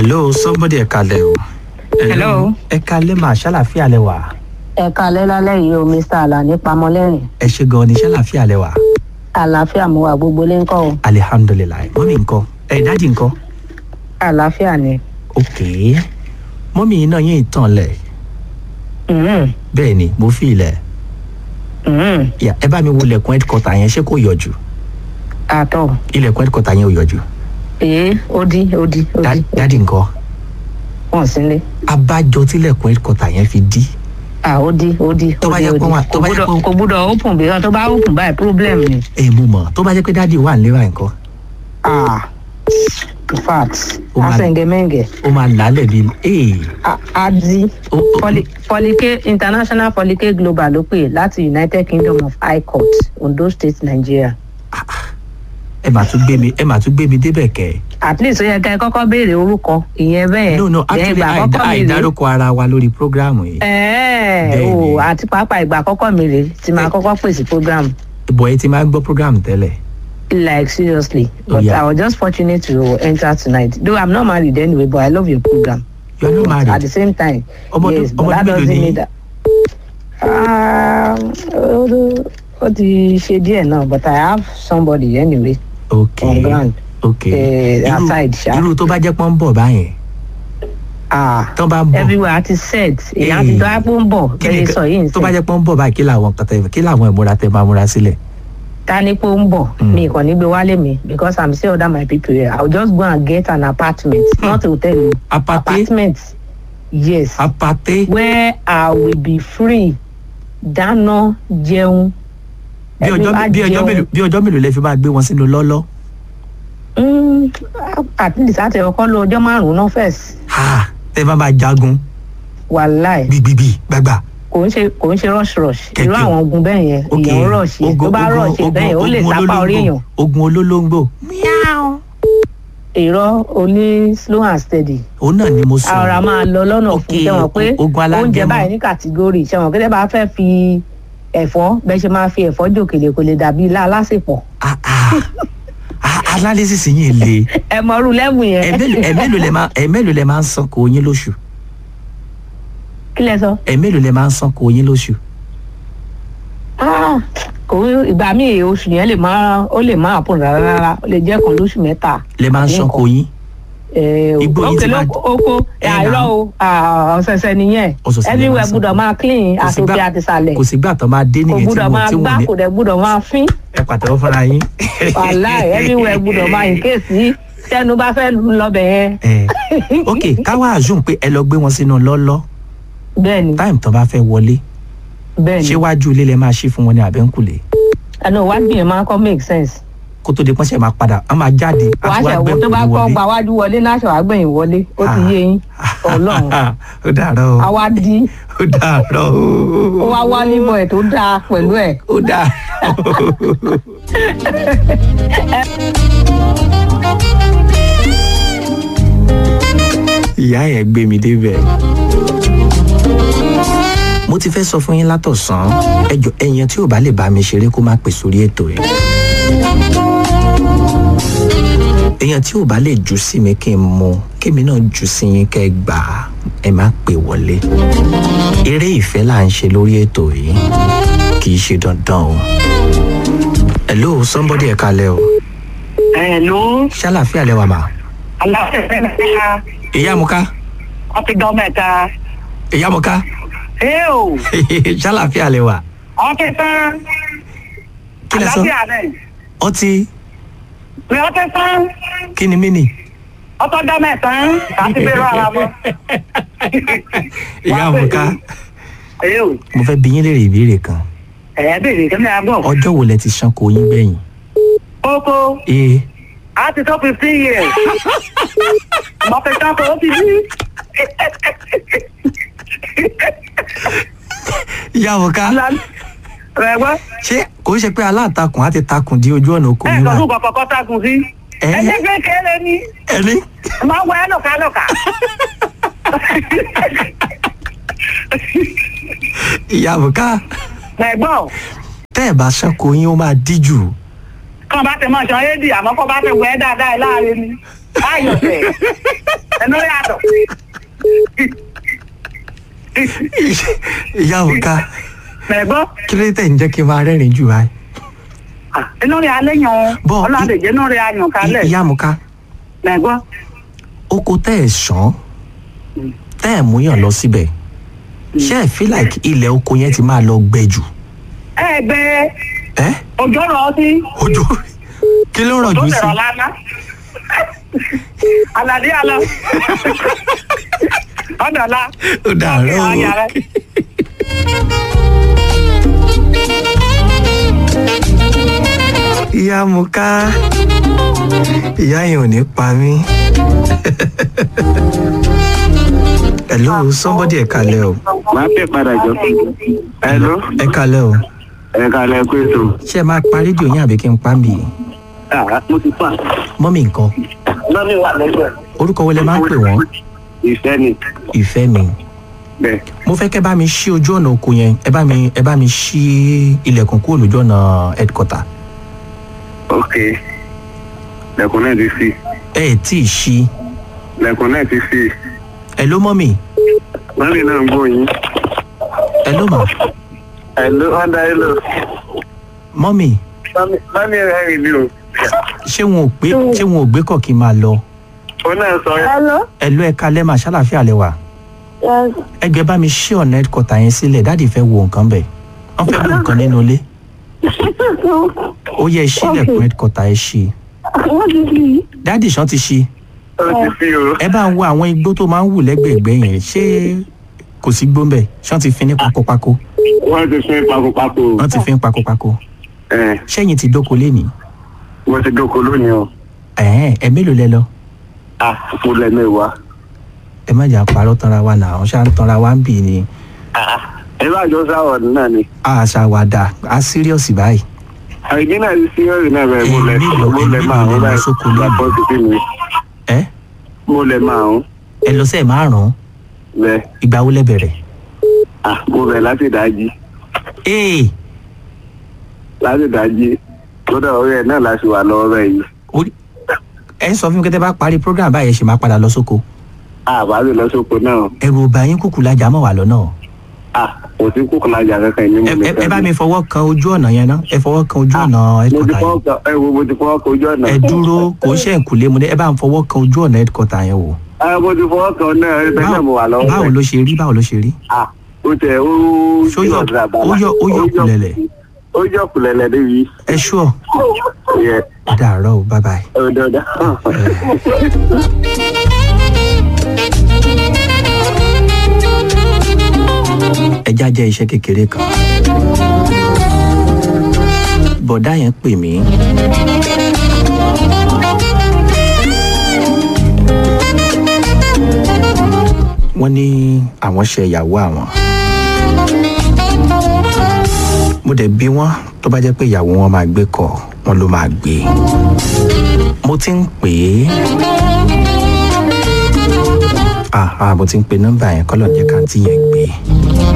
hello somebody ẹ kalẹ o. Hello. ẹ kalẹ máa ṣàlàfíà lẹ wà. ẹ kalẹ́ lálẹ́ yìí o mr alani pamọ́lẹ́rìn ẹ ṣe gan ni ṣàlàfíà lẹ wà. àlàáfíà mo wà gbogbo lé ńkọ́ o alihamdulilayi mọ́mí nǹkan ẹ dáàdì nǹkan. àlàáfíà ni. ok mọ́mí iná yín tàn lẹ̀ Mhm, bẹ́ẹ̀ ni mo fi ilẹ̀ mhm. Ya, ẹ bá mi wo ilẹ̀kùn headquarter yẹn ṣé kò yọjú àtọ̀ ilẹ̀kùn headquarter yẹn ò yọjú èé ó dí ó dí ó Dá- dí dáàdì nǹkan wọ́n sílé abájọ tílẹ̀kùn headquarter yẹn fi dí à ó dí ó dí Tó ó bá dí yẹ ó pé dí wọ́n- tó kò bá yẹ gbúdọ̀ pé- kò gbúdọ̀ open bí tó bá open báyìí problem ni. ẹ mú mọ̀ tó bá jẹ́ pé dáàdì wà nílé wa nǹkan ah in fact Ó máa- asẹ̀ǹgẹ̀mẹ̀ǹgẹ̀ ó máa làálẹ̀ bíi ee á dí ó ó Poly- Polyke international Polyke global ló pè láti united kingdom of high court ondo state nigeria. ẹ mà tún gbé mi ẹ mà tún gbé mi débẹ̀ kẹ́ ẹ. at least ó yẹ ká ẹ kọ́kọ́ béèrè orúkọ ìyẹn bẹ́ẹ̀ no no Then actually ìgbà àìdá àkọ́kọ́ mi rèé. àìdárúkọ ara wa lórí programu yìí ẹ̀ẹ́ Bẹ́ẹ̀ni. o àti pàápàá ìgbà àkọ́kọ́ mi rèé tí máa kọ́kọ́ pèsè program bọ̀ ẹ ti máa ń gbọ́ programu tẹ́lẹ̀ like seriously Oh, but yeah. i was just fortunate to enter tonight though i'm not married anyway but i love your program you are not at the married same time Ọmọdún- yes but ọmọdún that mélòó doesn't ni mean yín? that Ah, ó ó ti ṣe díẹ̀ náà but i have somebody anyway ok on ground ok eh, Irú- aside ṣá. irú tó bá jẹ́ pọ́n ń bọ̀ báyẹn ah tán bá ń bọ̀ everywhere ti set èèyàn ti Eh, dọ́ àpò ń bọ̀ kí ni bẹ́ẹ̀ nǹkan- sọ yìí ń tó bá sẹ́ jẹ́ pọ́n ń bọ̀ báyìí kí làwọn nǹkan tẹ kí làwọn ìmúra tẹ máa múra sílẹ̀ ta ni pé ó ń bọ̀ Mm. mi kàn ní gbé wálé mi because i'm still under my people here i will just go and get an apartment not hotel o apate apartment yes apate where i will be free dáná jẹun bí ọjọ́ Every- bí ọjọ́ jẹun. mélòó bí ọjọ́ mélòó lẹ fi máa gbé wọn sínú lọ́lọ́ Mm, at least àti ọkọ lo ọjọ́ márùn-ún náà first ha tẹ bá máa jagun wàláì gbígbígbì gbàgbà kò ń ṣe kò ń ṣe rush rush irú Kẹ̀kẹ́. àwọn ogun bẹ́ẹ̀ yẹn ok èèyàn rush yẹn tó bá rush yẹn bẹ́ẹ̀ yẹn ó lè sápá orí èèyàn ogun olólógbò èrò oní slow and steady òun náà ni mo sọ ara máa lọ lọ́nà Ok, fún ṣẹ́wọ̀n pé ogun alágẹmọ. oúnjẹ báyìí ní kàtígórì ṣẹ́wọ̀n pé tẹ́ bá fẹ́ fi ẹ̀fọ́ bẹ́ẹ̀ ṣe máa fi ẹ̀fọ́ jòkèlè kò lè dàbí ilá alásèpọ̀ Ah, ah. Ah, analysis yín le ẹ mọ̀rú lẹ́bùn yẹn ẹ̀mélòó ẹ̀mélòó lẹ máa ẹ̀mélòó lẹ máa ń san kò yín lóṣù kí lẹ sọ. ẹ̀mélòó lẹ máa ń san kò yín lóṣù Ah, kò ìgbà míì oṣù yẹn lè máa ó lè máa pọ̀ rárá rárá ó lè jẹ́ kan lóṣù mẹ́ta. lẹ máa ń san kò yín Eh, Igbó yín ti òkè ló máa- oko Ẹ àìrọ́ nà. o ah, ọ̀sẹ̀sẹ̀ nìyẹn Ọ̀sọ̀ọ̀sẹ̀ lẹ máa everywhere san. gbúdọ̀ máa clean Kò sí àtòkè gbà- àtìsàlẹ̀ kò sígbà tó máa dé kò nìyẹn tí gbúdọ̀ mo máa tí gbá mo ní kò dẹ̀ gbúdọ̀ máa fín. ẹ pàtẹ́wọ́ fúnra yín. wàláì everywhere gbúdọ̀ máa in case tí tẹnu bá fẹ́ lọ́bẹ̀ yẹn. Eh, ok káwá àzùn pé ẹ lọ gbé wọn sínú lọ́lọ́ bẹ́ẹ̀ni táìmù tó bá fẹ́ wọlé bẹ́ẹ̀ni ṣé wájú ilé lẹ máa ṣí fún wọn ní àbẹ́ńkùlé àná wájú yẹn máa kọ́ make sense. kó tó di pọ́nṣẹ́ máa padà á máa jáde á wàá tún wá ṣẹ̀wọ́ tó bá gbẹ́kùlé kọ́ wọlé. gba wájú wọlé náà ṣe wàá gbẹ̀yìn wọlé ó ti yé yín ọlọ́run ó dàárọ̀ o àwa di ó dàárọ̀ ó o wá wá níbọ̀ ẹ̀ tó dáa pẹ̀lú ẹ̀. ó dàárọ̀ ìyá yẹn gbé mi débẹ̀ mo ti fẹ́ sọ fún yín látọ̀sán ẹjọ ẹyẹn tí ò bá lè bá mi ṣeré kó má pè sórí ètò yìí èèyàn tí ò bá lè jù sí mi kí n mu kémi náà jù sí yín kẹ́ ẹ gbà á ẹ má pè wọlé eré ìfẹ́ là ń ṣe lórí ètò yìí kì í ṣe dandan o hello somebody ẹ kalẹ o Hello, ṣàlàfíà lẹwà mà aláfẹ́fẹ́ mẹ́ta, ìyá mu ká wọ́n ti dán mẹ́ta. ìyá mu ká Ẹ o, ṣàlàfíà lẹwà wọ́n ti tán. kí lẹ sọ Àlàáfíà rẹ̀. ọtí Pé wọ́n ti tán. kí ni mí nì Wọ́n tọ́ dán mẹ́ta. Láti bẹ̀rù ara wọn. ìyá mu ká Ẹ o, mo fẹ́ bi yín léèrè ìbéèrè kan ẹ̀ bèrè kí ni a gbọ́. ọjọ́ wo lẹ ti ṣanko yín gbẹ̀yìn Kókó, ee a ti tó fifteen years. Mo fi tán kó o ti bí. ìyá mu ká Rẹ̀ gbọ́. ṣé kò ń ṣe pé aláǹtakùn á ti takùn di ojú ọ̀nà oko Ẹ yín sọ wà fún kọ̀kọ́ tágùn sí. Ẹ? Ẹ jẹ́ kékeré ni. ẹni Máa wọ ẹ lọ́kàlọ́kà. ìyá mu ká Rẹ̀ gbọ́. tẹ́ ẹ̀ bá ṣanko yín ó máa díjù kàn bá tẹ mọ ṣan éèdì àmọ́ kó bá tẹ wẹ dáadáa ẹ láàrin ni ayọ̀ tẹ ẹnu yàtọ̀. ìyá òǹkà mẹ̀gbọ́ kí ló dé tẹ̀ ń jẹ́ kí n máa rẹ́rìn jù báyìí. inú rẹ̀ alẹ́ yan Bọ́- ọlọ́dẹ̀jẹ̀ inú rẹ̀ ayàn kalẹ̀ ìyá òǹkà mẹ̀gbọ́. oko tẹ́ ẹ̀ sàn tẹ́ ẹ̀ múyàn lọ síbẹ̀ ṣé ẹ feel like ilẹ̀ oko yẹn ti máa lọ gbẹ jù. ẹ gbé ẹ òjò rọ̀ sí ojú kí ló rọ̀ tó jù sí. lẹ̀rọ̀ lánàá. Àlàdé àlọ́. Ọ̀dọ̀lá. ó dàárọ̀ o. Ọ̀yà rẹ̀. ìyá mo ká ìyá yẹn ò ní pa mí. hello somebody ẹ kalẹ̀ o máa pè padà jọ. hello ẹ kalẹ̀ o ẹ kàlẹ́ pé tó. ṣé ẹ máa pa rédíò yín àbí kí n pa ń bì í mo ti pa. mọ́mì nǹkan lọ́mí wà lẹ́gbẹ̀ẹ́. orúkọ wo lẹ máa ń pè wọ́n ìfẹ́ ni ìfẹ́ mi bẹ́ẹ̀. mo fẹ́ kẹ́ bá mi ṣí ojú ọ̀nà oko yẹn ẹ bá mi ẹ bá mi ṣí ilẹ̀kùn kúrò lójú ọ̀nà headquarter ok lẹ́kùn náà ti sí ẹ ẹ̀ tí ì ṣí lẹ́kùn náà ti sí. ẹ ló mọ́mì lọ́mí náà ń gbọ́ yín. ẹ ló mà hello ọ̀dà hello. mọ́mì lọ́mí rẹ̀ rìn mí o. ṣé wọn ò gbé ṣé wọn ò gbé kọ̀ kí n máa lọ ó náà sọ Hello? ẹ ló ẹ kalẹ́ mà ṣàlàfíà lẹ wà Yes. ẹgbẹ́ bá mi ṣí ọ̀nà headquarter yẹn sílẹ̀ dáàdì fẹ́ wo nǹkan bẹ̀ wọ́n fẹ́ wo nǹkan nínú ilé ó yẹ ṣílẹ̀kùn headquarter ẹ ṣí Wọ́n ti fi dáàdì ṣan ti ṣí ó ti sí o. ẹ bá ń wo àwọn igbó tó máa ń wù lẹ́gbẹ̀ẹ́gbẹ́ yẹn ṣé kò sí gbóǹbẹ̀ ṣan ti fi ní pakopako wọ́n ti fún pakopako. wọ́n ti fi ń pakopako ẹ ṣẹ́yìn ti dóko lénìí mo ti dóko lónìí o. ẹ̀ẹ́n ẹ mélòó lẹ lọ ah mo lẹ mẹ́wàá. ẹ má jà parọ́ tanra wa nà ọ́n ṣá ń tanra wa ń bì ní ẹ bá jọ sáwọ̀ náà ni. àṣàwàdà á síríọ̀sì báyìí àìdí náà ti sí ọ̀rẹ́ náà bẹ́ẹ̀ mo lẹ Èmi lọ- mo lẹ èmi máa lọ ń lọ báyìí. sóko lónìí. Bàbá ti fi mi. ẹ mo lẹ máa ń ẹ lọ sẹ́ẹ̀ márùn-ún bẹ́ẹ̀. ìgbà wo lẹ bẹ̀rẹ̀ ah mo bẹ̀ láti dájí. ee láti dájí kódà orí ẹ náà láti wà lọ́wọ́ rẹ̀ yìí. orí ẹ ń sọ fún mi kẹ́tẹ́ bá parí program báyẹn ṣe máa padà lọ sóko àbá lè lọ sóko náà. ẹrù ọba yín kúkú lajà mọ́ wà lọ́nà ah kò sí kókò lájà kankan ní ẹ mo ẹ- ẹ bá mi fọwọ́ kan ojú ọ̀nà yẹn ná ẹ fọwọ́ kan ojú ọ̀nà mo ti headquarter fọwọ́ yẹn kan ẹ wo mo ti fọwọ́ kan ojú ọ̀nà. ẹ dúró kò ń ṣe ìkùlé mu ní ẹ bá ń fọwọ́ kan ojú ọ̀nà headquarter yẹn wò ẹ mo ti fọwọ́ kan náà ẹ bẹ́ẹ̀ náà mo wà lọ́wọ́ báwo rẹ̀. ló ṣe rí báwo ló ṣe rí ah ó tẹ ó Ṣó yọ- ọ̀dà bàbá. ó yọ- ó yọ kùlẹ̀lẹ̀? ó yọ kùlẹ̀lẹ̀ débi. ẹ ṣúọ yẹ ó dàárọ̀ o bye bye. ọ̀dọ̀ ọ̀dọ̀. ẹja jẹ́ iṣẹ́ kékeré kan bọ̀dá yẹn pè mí wọ́n ní àwọn ṣe ìyàwó àwọn mo dẹ̀ bí wọ́n tó bá jẹ́ pé ìyàwó wọn máa gbé kọ̀ wọn ló máa gbé mo ti ń pè é ah ah mo ti ń pe nọ́mbà yẹn kọ́lọ̀ jẹ́ ká tí yẹn gbé